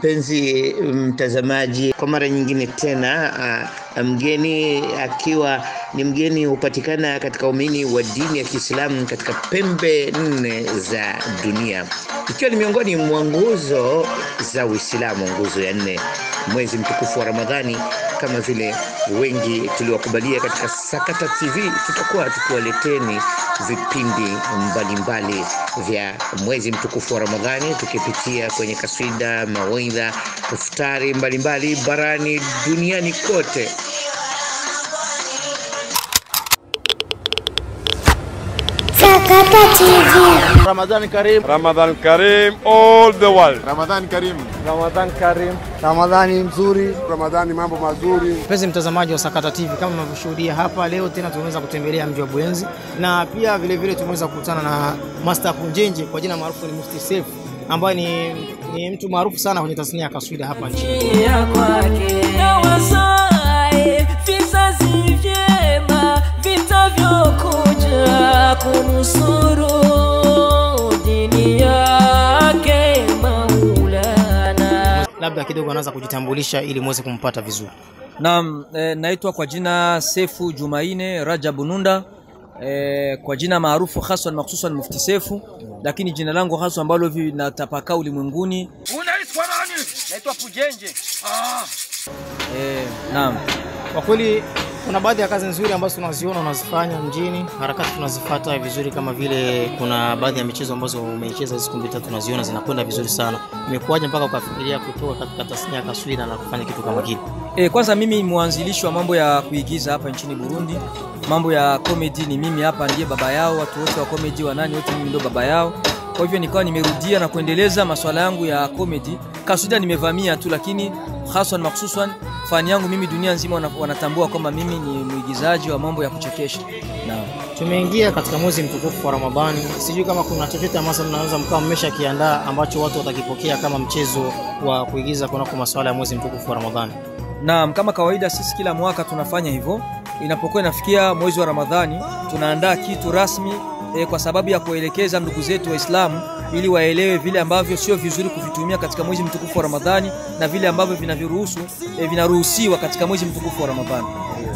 mpenzi mtazamaji, kwa mara nyingine tena uh, mgeni akiwa ni mgeni hupatikana katika umini wa dini ya Kiislamu katika pembe nne za dunia, ikiwa ni miongoni mwa nguzo za Uislamu, nguzo ya nne, mwezi mtukufu wa Ramadhani. Kama vile wengi tuliwakubalia katika Sakata TV, tutakuwa tukiwaleteni vipindi mbalimbali mbali vya mwezi mtukufu wa Ramadhani, tukipitia kwenye kaswida, mawaidha, iftari mbalimbali barani duniani kote. Sakata TV. Ramadan Karim. Ramadan Karim all the world. Ramadan Karim. Ramadan Karim. Ramadhani nzuri. Ramadhani mambo mazuri. Mpenzi mtazamaji wa Sakata TV, kama mnavyoshuhudia hapa leo tena tumeweza kutembelea mji wa Buyenzi na pia vile vile tumeweza kukutana na Master Punjenje kwa jina maarufu ni Mufti Seif ambaye ni, ni mtu maarufu sana kwenye tasnia ya kaswida hapa nchini. ya kwake na wasae vizazi vyema vitavyokuja kunusuru dini yake Maulana. Labda kidogo anaweza kujitambulisha ili muweze kumpata vizuri. Naam, e, naitwa kwa jina Sefu Jumaine Rajabu Nunda e, kwa jina maarufu haswan makhususan Mufti Sefu, lakini jina langu haswa ambalo vinatapakaa ulimwenguni Unaitwa nani? Naitwa Pujenje. Ah. e, naam. Kwa kweli kuna baadhi ya kazi nzuri ambazo tunaziona unazifanya mjini, harakati tunazifata vizuri, kama vile kuna baadhi ya michezo ambazo umeicheza hizi siku mbili tatu, tunaziona zinakwenda vizuri sana. Imekuwaje mpaka ukafikiria kutoka katika tasnia ya taswira na kufanya kitu kama kile? E, kwanza mimi mwanzilishi wa mambo ya kuigiza hapa nchini Burundi. Mambo ya comedy ni mimi hapa ndiye baba yao, watu wote wa comedy wa nani wote mimi ndio baba yao. Kwa hivyo nikawa nimerudia na kuendeleza masuala yangu ya comedy. Kaswida nimevamia tu, lakini haswan makhususan fani yangu mimi dunia nzima wana- wanatambua kwamba mimi ni mwigizaji wa mambo ya kuchekesha. Naam. Tumeingia katika mwezi mtukufu wa Ramadhani, sijui kama kuna chochote ambacho mnaweza mkawa mmesha kiandaa ambacho watu watakipokea kama mchezo wa kuigiza kunako masuala ya mwezi mtukufu wa Ramadhani. Naam, kama kawaida sisi kila mwaka tunafanya hivyo. Inapokuwa inafikia mwezi wa Ramadhani, tunaandaa kitu rasmi e, kwa sababu ya kuelekeza ndugu zetu Waislamu ili waelewe vile ambavyo sio vizuri kuvitumia katika mwezi mtukufu wa Ramadhani na vile ambavyo vinaviruhusu e, vinaruhusiwa katika mwezi mtukufu wa Ramadhani.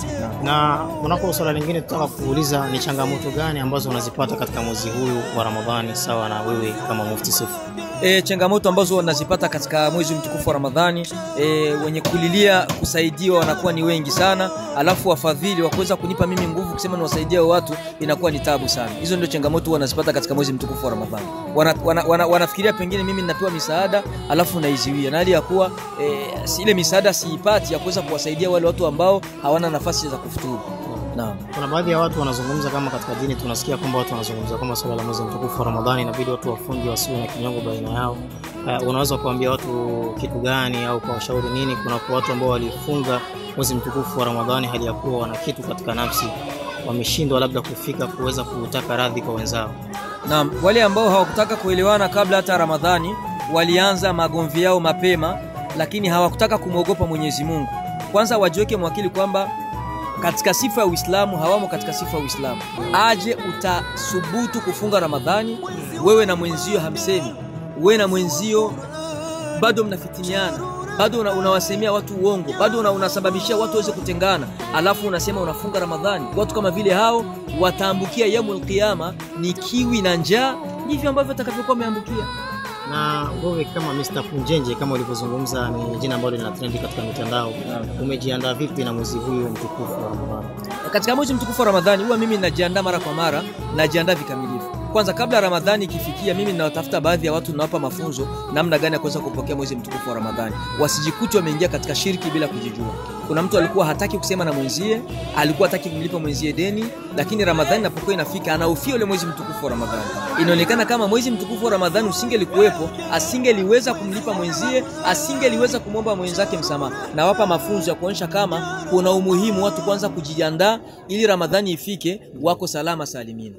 Na kunako swala lingine tutaka kuuliza ni changamoto gani ambazo unazipata katika mwezi huyu wa Ramadhani, sawa na wewe kama Mufti Seif? e, changamoto ambazo wanazipata katika mwezi mtukufu wa Ramadhani e, wenye kulilia kusaidiwa wanakuwa ni wengi sana, alafu wafadhili wa kuweza kunipa mimi nguvu kusema niwasaidie hao watu inakuwa ni tabu sana. Hizo ndio changamoto wanazipata katika mwezi mtukufu wa Ramadhani. Wana, wana, wana, wanafikiria pengine mimi ninapewa misaada alafu naiziwia, na hali ya kuwa e, si- ile misaada siipati ya kuweza kuwasaidia wale watu ambao hawana nafasi za kufuturu. Naam. Kuna baadhi ya watu wanazungumza kama katika dini tunasikia kwamba watu wanazungumza kwamba swala la mwezi mtukufu wa Ramadhani inabidi watu wafunge wasiwe na kinyongo baina yao. Uh, unaweza kuambia watu kitu gani au kuwashauri nini? Kuna kwa watu ambao walifunga mwezi mtukufu wa Ramadhani hali ya kuwa wana kitu katika nafsi, wameshindwa labda kufika kuweza kutaka radhi kwa wenzao. Naam, wale ambao hawakutaka kuelewana kabla hata Ramadhani walianza magomvi yao mapema, lakini hawakutaka kumwogopa Mwenyezi Mungu. Kwanza wajiweke mwakili kwamba katika sifa ya Uislamu hawamo katika sifa ya Uislamu. Aje utasubutu kufunga Ramadhani, wewe na mwenzio hamsemi, wewe na mwenzio bado mnafitiniana, bado una, unawasemea watu uongo, bado una, unasababishia watu waweze kutengana, alafu unasema unafunga Ramadhani. Watu kama vile hao wataambukia yaumul qiyama ni kiwi na njaa, ndivyo ambavyo watakavyokuwa wameambukia. Na wewe kama Mr. Punjenje, kama ulivyozungumza, ni jina ambalo lina trendi katika mitandao, umejiandaa vipi na mwezi huyu mtukufu wa Ramadhani? Katika mwezi mtukufu wa Ramadhani huwa mimi najiandaa mara kwa mara, najiandaa vikamilifu. Kwanza kabla ya Ramadhani ikifikia, mimi ninawatafuta baadhi ya watu nawapa mafunzo namna gani ya kuweza kupokea mwezi mtukufu wa Ramadhani, wasijikute wameingia katika shirki bila kujijua. Kuna mtu alikuwa hataki kusema na mwenzie, alikuwa hataki kumlipa mwenzie deni, lakini Ramadhani inapokuwa inafika anaufia ule mwezi mtukufu wa Ramadhani. Inaonekana kama mwezi mtukufu wa Ramadhani usingelikuwepo, asingeliweza kumlipa mwenzie, asingeliweza kumwomba mwenzake msamaha. Nawapa mafunzo ya kuonyesha kama kuna umuhimu watu kwanza kujiandaa ili Ramadhani ifike wako salama salimini.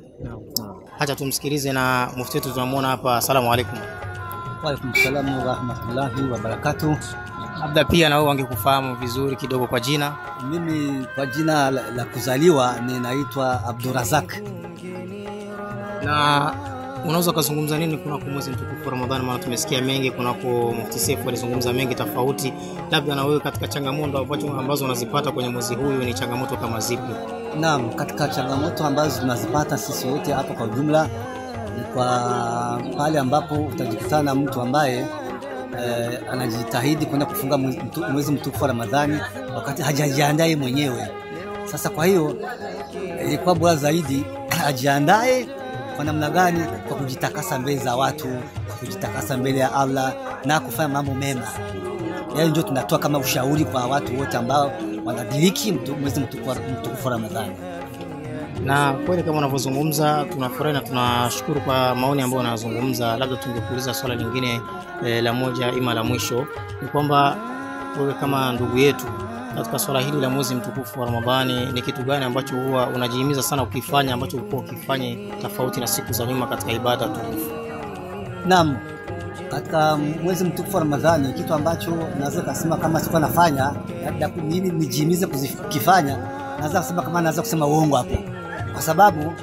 Hacha tumsikilize na mufti wetu tunamwona hapa. Asalamu alaikum. Waalaikum salamu warahmatullahi wabarakatuh. Labda pia na wewe wangekufahamu vizuri kidogo kwa jina. Mimi kwa jina la, la kuzaliwa ninaitwa Abdurazak. Na unaweza ukazungumza nini kunako mwezi mtukufu wa Ramadhani? Maana tumesikia mengi kunako Mufti Seif alizungumza mengi tofauti, labda na wewe katika changamoto ambazo ambazo unazipata kwenye mwezi huyu ni changamoto kama zipi? Naam, katika changamoto ambazo tunazipata sisi wote hapa kwa ujumla ni kwa pale ambapo utajikutana na mtu ambaye eh, anajitahidi kwenda kufunga mwezi mtu- mwezi mtukufu wa Ramadhani wakati hajajiandae mwenyewe. Sasa kwa hiyo eh, ilikuwa bora zaidi ajiandae kwa namna gani? Kwa kujitakasa mbele za watu, kwa kujitakasa mbele ya Allah na kufanya mambo mema. Yaani ndio tunatoa kama ushauri kwa watu wote ambao wanadiriki mtu- mwezi mtukufu wa- mtukufu wa Ramadhani. Na kweli kama unavyozungumza, tunafurahi na tunashukuru kwa maoni ambayo unazungumza. Labda tungekuuliza swala lingine eh, la moja ima la mwisho, ni kwamba wewe kama ndugu yetu katika swala hili la mwezi mtukufu wa Ramadhani, ni kitu gani ambacho huwa unajihimiza sana ukifanya ambacho ulikuwa ukifanye tofauti na siku za nyuma katika ibada tukufu? Naam, katika mwezi mtukufu wa Ramadhani, kitu ambacho naweza kusema kama sikuwa nafanya labda ku- nini nijihimize kukifanya, naweza kusema kama naweza kusema uongo hapo, kwa sababu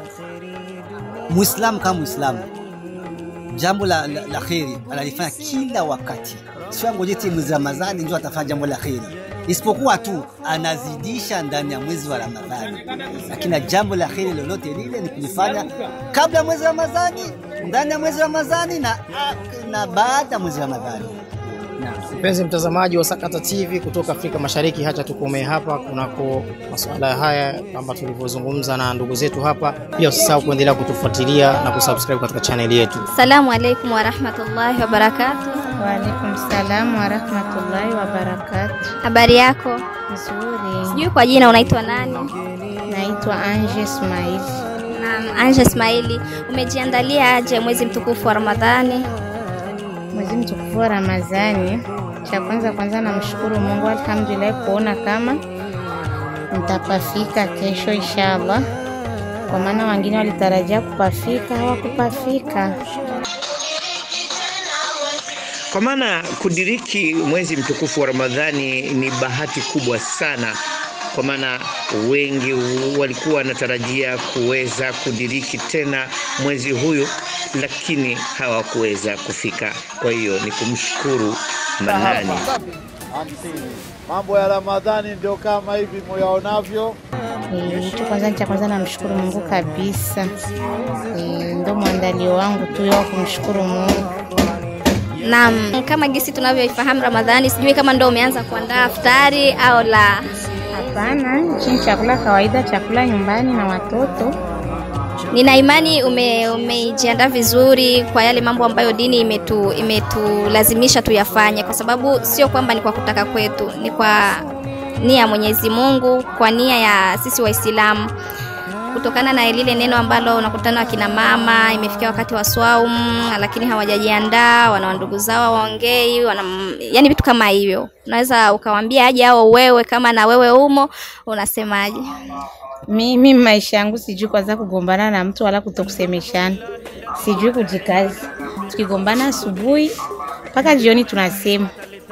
Muislamu kama Muislamu jambo la, la, la kheri analifanya kila wakati, sio angoje tu mwezi Ramadhani ndio atafanya jambo la kheri, isipokuwa tu anazidisha ndani ya mwezi wa Ramadhani, lakini jambo la kheri lolote lile ni kulifanya kabla ya mwezi wa Ramadhani, ndani ya mwezi wa Ramadhani na, na baada ya mwezi wa Ramadhani. Mpenzi mtazamaji wa Sakata TV kutoka Afrika Mashariki, hacha tukomee hapa kunako masuala haya kama tulivyozungumza na ndugu zetu hapa. Pia usisahau kuendelea kutufuatilia na kusubscribe katika chaneli yetu. Assalamu alaikum warahmatullahi wabarakatuh. Waalaikum salam warahmatullahi wabarakatu. Habari yako? Nzuri. Sijui kwa jina unaitwa nani? Naitwa Anje Ismail. Naam, Anja Ismaili, umejiandalia aje mwezi mtukufu wa Ramadhani? Mwezi mtukufu wa Ramadhani, cha kwanza kwanza namshukuru Mungu alhamdulillah kuona kama nitapafika kesho inshallah, kwa maana wengine walitarajia kupafika hawakupafika. Kwa maana kudiriki mwezi mtukufu wa Ramadhani ni bahati kubwa sana, kwa maana wengi walikuwa wanatarajia kuweza kudiriki tena mwezi huyu, lakini hawakuweza kufika. Kwa hiyo ni kumshukuru Manani. Mambo ya Ramadhani ndio kama hivi muyaonavyo. Eh, Hicho kwanza ni cha kwanza, namshukuru Mungu kabisa. Eh, Ndo mwandalio wangu tu wa kumshukuru Mungu. Naam, kama gisi tunavyoifahamu Ramadhani, sijui kama ndo umeanza kuandaa iftari au la. Hapana, hichi ni chakula kawaida, chakula nyumbani na watoto. Nina imani ume, umejiandaa vizuri kwa yale mambo ambayo dini imetu imetulazimisha tuyafanye, kwa sababu sio kwamba ni kwa kutaka kwetu, ni kwa nia ya Mwenyezi Mungu, kwa nia ya sisi Waislamu, kutokana na lile neno ambalo unakutana akina mama, imefikia wakati wa swaumu, lakini hawajajiandaa, wana ndugu zao waongei, wana yani vitu kama hivyo. Unaweza ukawaambia aje au wewe kama na wewe umo, unasemaje? Mimi maisha yangu sijui kwanza kugombana na mtu wala kutokusemeshana, sijui kujikazi. Tukigombana asubuhi mpaka jioni tunasema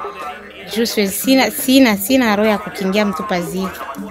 juu siwezi- sina, sina, sina roho ya kukingia mtu pazito.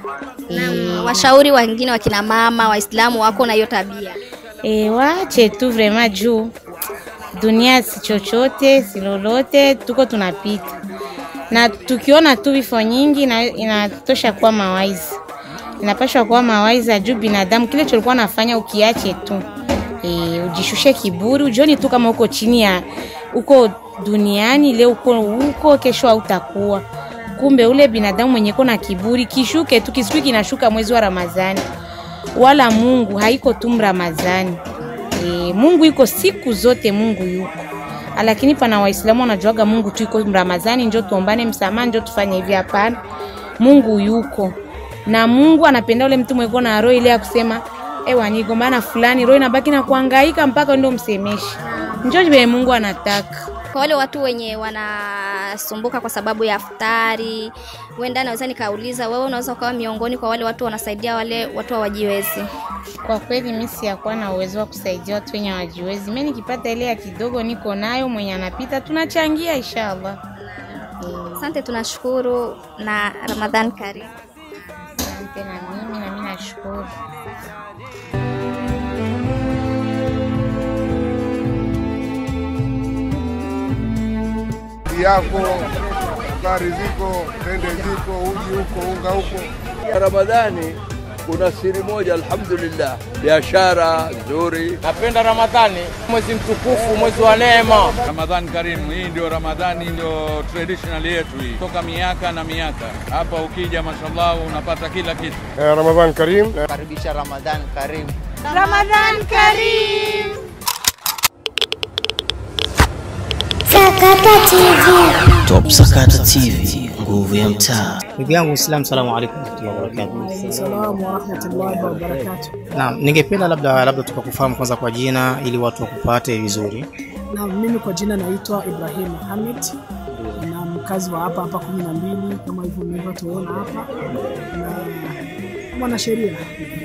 Naam, washauri wengine wakina mama Waislamu wako na hiyo tabia. E, wache tu vrema juu dunia si chochote si lolote, tuko tunapita na tukiona tu vifo nyingi na inatosha kuwa mawaizi, inapashwa kuwa mawaizi juu binadamu kile cholikuwa nafanya ukiache tu e, ujishushe kiburi, ujioni tu kama uko chini ya uko duniani leo uko huko, kesho hautakuwa. Kumbe ule binadamu mwenye ko na kiburi kishuke tu, kisiki kinashuka mwezi wa Ramadhani wala Mungu haiko tu Ramadhani. E, Mungu iko siku zote, Mungu yuko lakini pana Waislamu wanajuaga Mungu tu iko Ramadhani, njo tuombane msamaha, njo tufanye hivi. Hapana, Mungu yuko na Mungu anapenda ule mtu mweko na roho ile ya kusema ewa nigombana fulani, roho inabaki na kuhangaika mpaka ndio msemeshi, njo vile Mungu anataka. Kwa wale watu wenye wanasumbuka kwa sababu ya iftari, huenda naweza nikauliza wewe, unaweza ukawa miongoni kwa wale watu wanasaidia wale watu hawajiwezi. Kwa kweli mimi siyakuwa na uwezo wa kusaidia watu wenye hawajiwezi. Mimi nikipata ile ya kidogo niko nayo, mwenye anapita tunachangia inshallah. Asante, tunashukuru na Ramadhan karimu. Asante na mimi na mimi nashukuru. maji yako, sukari ziko, tende ziko, uji huko, unga huko. Ramadhani kuna siri moja, alhamdulillah, biashara nzuri. Napenda Ramadhani, mwezi mtukufu, mwezi wa neema. Ramadhani karimu, hii ndio Ramadhani, ndio traditional yetu hii toka miaka na miaka. Hapa ukija, mashallah, unapata kila kitu. Eh, Ramadhan Karim. Karibisha Ramadhani karimu. Ramadan Karim. Sakata TV. Top Sakata TV, nguvu ya mtaa. Ndugu yangu Muislamu, salamu alaikum warahmatullahi wabarakatuh. Salamu warahmatullahi wabarakatuh. Naam, ningependa labda labda tukakufahamu kwanza kwa jina ili watu wakupate vizuri. Na mimi kwa jina naitwa Ibrahim Mohamed na mkazi wa hapa hapa kumi na mbili kama hivyo mlivyotuona hapa na mwanasheria.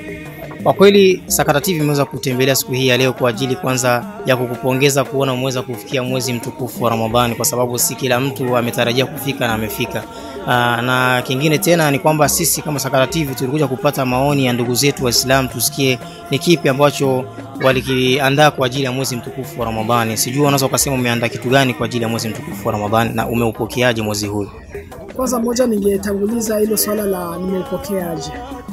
Kwa kweli Sakata TV imeweza kutembelea siku hii ya leo kwa ajili kwanza ya kukupongeza kuona umeweza kufikia mwezi mtukufu wa Ramadhani, kwa sababu si kila mtu ametarajia kufika na amefika. Aa, na kingine tena ni kwamba sisi kama Sakata TV tulikuja kupata maoni ya ndugu zetu Waislamu, tusikie ni kipi ambacho walikiandaa kwa ajili ya mwezi mtukufu wa Ramadhani. Sijui unaweza ukasema umeandaa kitu gani kwa ajili ya mwezi mtukufu wa Ramadhani na umeupokeaje mwezi huu? Kwanza moja, ningetanguliza hilo swala la nimeupokeaje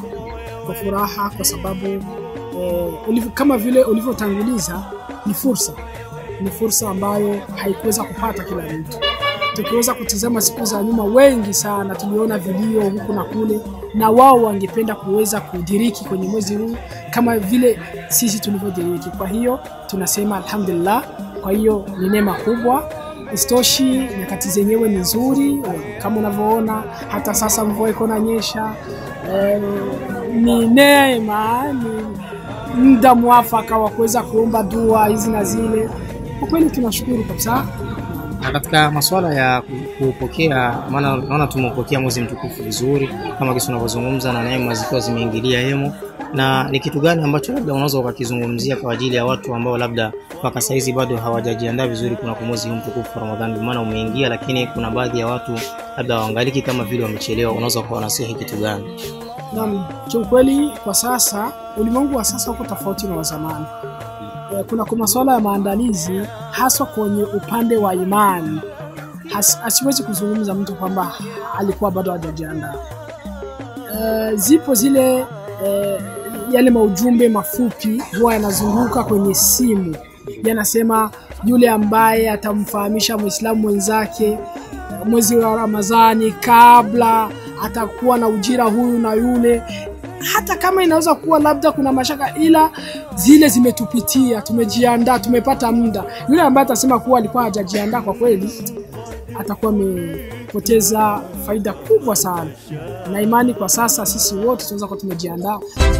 kwa furaha, kwa sababu eh, ulivyo, kama vile ulivyotanguliza ni fursa, ni fursa ambayo haikuweza kupata kila mtu. Tukiweza kutizama siku za nyuma, wengi sana tuliona vilio huku na kule, na wao wangependa kuweza kudiriki kwenye mwezi huu kama vile sisi tulivyodiriki. Kwa hiyo tunasema alhamdulillah. Kwa hiyo ni neema kubwa. Isitoshi, nyakati zenyewe ni nzuri kama unavyoona, hata sasa mvua iko nanyesha. Eh, ni neema, ni muda mwafaka wa kuweza kuomba dua hizi na zile. Kwa kweli tunashukuru kabisa. Na katika masuala ya kupokea, maana naona tumeupokea mwezi mtukufu vizuri kama kisi unavyozungumza, na neema zikiwa zimeingilia hemo, na ni kitu gani ambacho labda unaweza ukakizungumzia kwa ajili ya watu ambao labda mpaka saizi bado hawajajiandaa vizuri kuna mwezi huu mtukufu wa Ramadhani, maana umeingia, lakini kuna baadhi ya watu labda waangaliki kama vile wamechelewa, unaweza kuwanasihi kitu gani? Naam, kiukweli kwa sasa ulimwengu wa sasa uko tofauti na wa zamani. Eh, Kuna kwa masuala ya maandalizi haswa kwenye upande wa imani Has, asiwezi kuzungumza mtu kwamba alikuwa bado hajajiandaa. Eh, zipo zile eh, yale maujumbe mafupi huwa yanazunguka kwenye simu yanasema yule ambaye atamfahamisha Muislamu mwenzake mwezi wa Ramadhani kabla atakuwa na ujira huyu na yule, hata kama inaweza kuwa labda kuna mashaka, ila zile zimetupitia, tumejiandaa, tumepata muda. Yule ambaye atasema kuwa alikuwa hajajiandaa, kwa kweli atakuwa amepoteza faida kubwa sana, na imani kwa sasa sisi wote tunaweza kuwa tumejiandaa.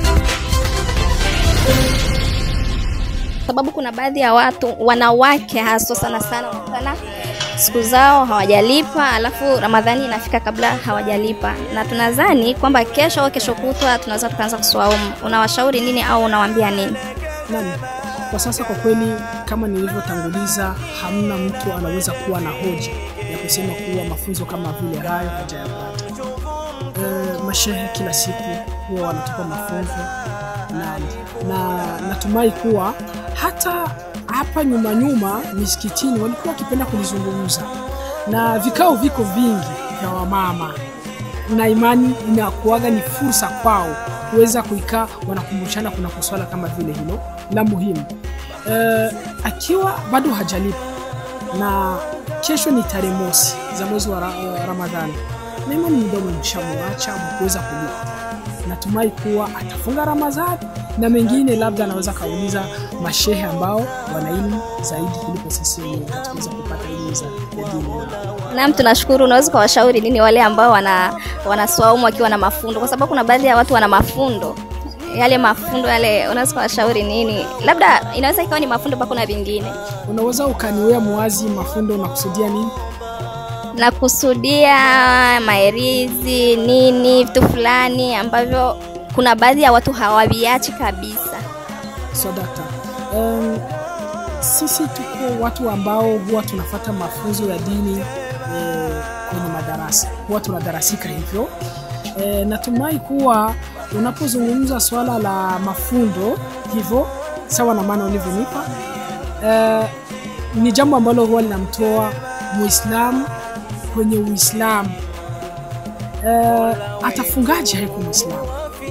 sababu kuna baadhi ya watu wanawake haswa sana sana wanakutana siku zao hawajalipa, alafu Ramadhani inafika kabla hawajalipa, na tunadhani kwamba kesho au kesho kutwa tunaweza tukaanza kuswaumu. Unawashauri nini au unawaambia nini? Naam, kwa sasa kwa kweli, kama nilivyotanguliza, hamna mtu anaweza kuwa na hoja ya kusema kuwa mafunzo kama vile hayo hajayapata. E, mashehe kila siku huwa wanatupa mafunzo na, na natumai kuwa hata hapa nyuma nyuma misikitini walikuwa wakipenda kulizungumza, na vikao viko vingi vya wamama, na imani inakuaga ni fursa kwao kuweza kuikaa wanakumbushana kuna swala kama vile hilo la muhimu. E, akiwa bado hajalipa na kesho ni tarehe mosi za mwezi wa ra, Ramadhani, na imani mdomo mshamwacha kuweza kulipa. Natumai kuwa atafunga Ramadhani na mengine labda anaweza kauliza mashehe ambao wana elimu zaidi kuliko sisi wenyewe tuweza kupata elimu za ya dini. Naam, tunashukuru. Unaweza ukawashauri nini wale ambao wana wanaswaumu wakiwa na mafundo, kwa sababu kuna baadhi ya watu wana mafundo yale mafundo yale, unaweza ukawashauri nini? Labda inaweza ikawa ni mafundo mpaka kuna vingine. Unaweza ukaniwea muwazi mafundo unakusudia nini? Nakusudia maerizi nini, vitu fulani ambavyo kuna baadhi ya watu hawaviachi kabisa. Sadaka. Um, sisi tuko watu ambao huwa tunafata mafunzo ya dini eh, kwenye madarasa, huwa tunadarasika hivyo. Eh, natumai kuwa unapozungumza swala la mafundo hivyo sawa na maana ulivyonipa, eh, ni jambo ambalo huwa linamtoa muislamu kwenye uislamu eh, atafungaje haiko muislamu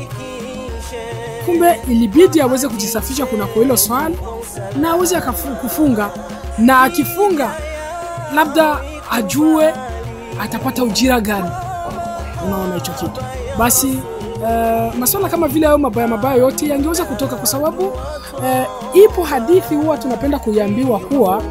kumbe ilibidi aweze kujisafisha kunako hilo swali na aweze akafu- kufunga na akifunga labda ajue atapata ujira gani unaona hicho kitu basi uh, maswala kama vile hayo mabaya mabaya yote yangeweza kutoka kwa sababu uh, ipo hadithi huwa tunapenda kuiambiwa kuwa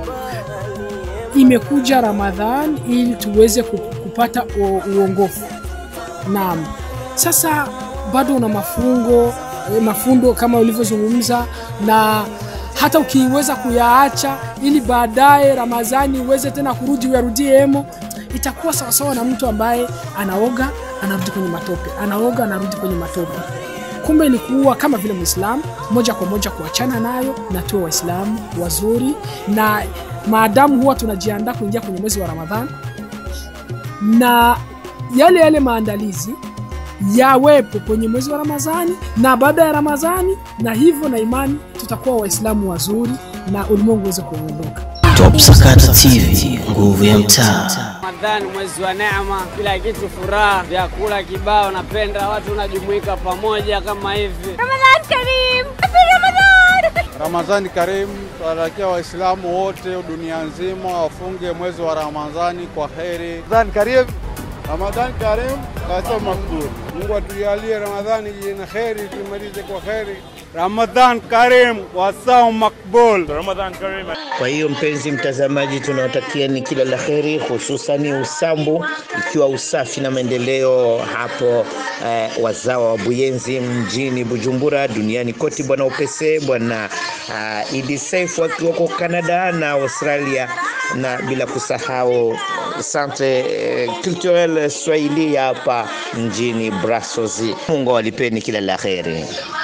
imekuja ramadhan ili tuweze ku- kupata u- uongofu naam sasa bado una mafungo eh, mafundo kama ulivyozungumza na hata ukiweza kuyaacha ili baadaye ramadhani uweze tena kurudi uyarudie emo itakuwa sawasawa na mtu ambaye anaoga anarudi kwenye matope anaoga anarudi kwenye matope kumbe ni kuwa kama vile mwislamu moja kwa moja kuachana nayo na tuwe waislamu wazuri na maadamu huwa tunajiandaa kuingia kwenye mwezi wa ramadhan na yale yale maandalizi yawepo kwenye mwezi wa ramadhani na baada ya ramadhani na hivyo na imani tutakuwa waislamu wazuri na ulimwengu uweze kuondoka Top Sakata TV, nguvu ya mtaa. Ramadhani mwezi wa neema, kila kitu furaha, vyakula kibao, napenda watu unajumuika pamoja kama hivi. Ramadhan Karim! Happy Ramadan! Ramadhani karimu, tunatakia Waislamu wote dunia nzima wafunge mwezi wa Ramadhani kwa heri. Ramadhani karimu, Ramadhani karimu, kasa makbul. Mungu atujalie Ramadhani ina heri, tumalize kwa heri. Ramadhan karim wa saum makbul. Ramadhan Karim. Kwa hiyo mpenzi mtazamaji, tunawatakia ni kila la heri, hususani Usambu, ikiwa usafi na maendeleo hapo eh, wazawa wa Buyenzi mjini Bujumbura, duniani kote, bwana Upese, bwana uh, Idi Saif wakiwa kwa Canada na Australia, na bila kusahau Centre eh, Culturel Swahili hapa mjini Brussels. Mungu awalipeni kila la heri.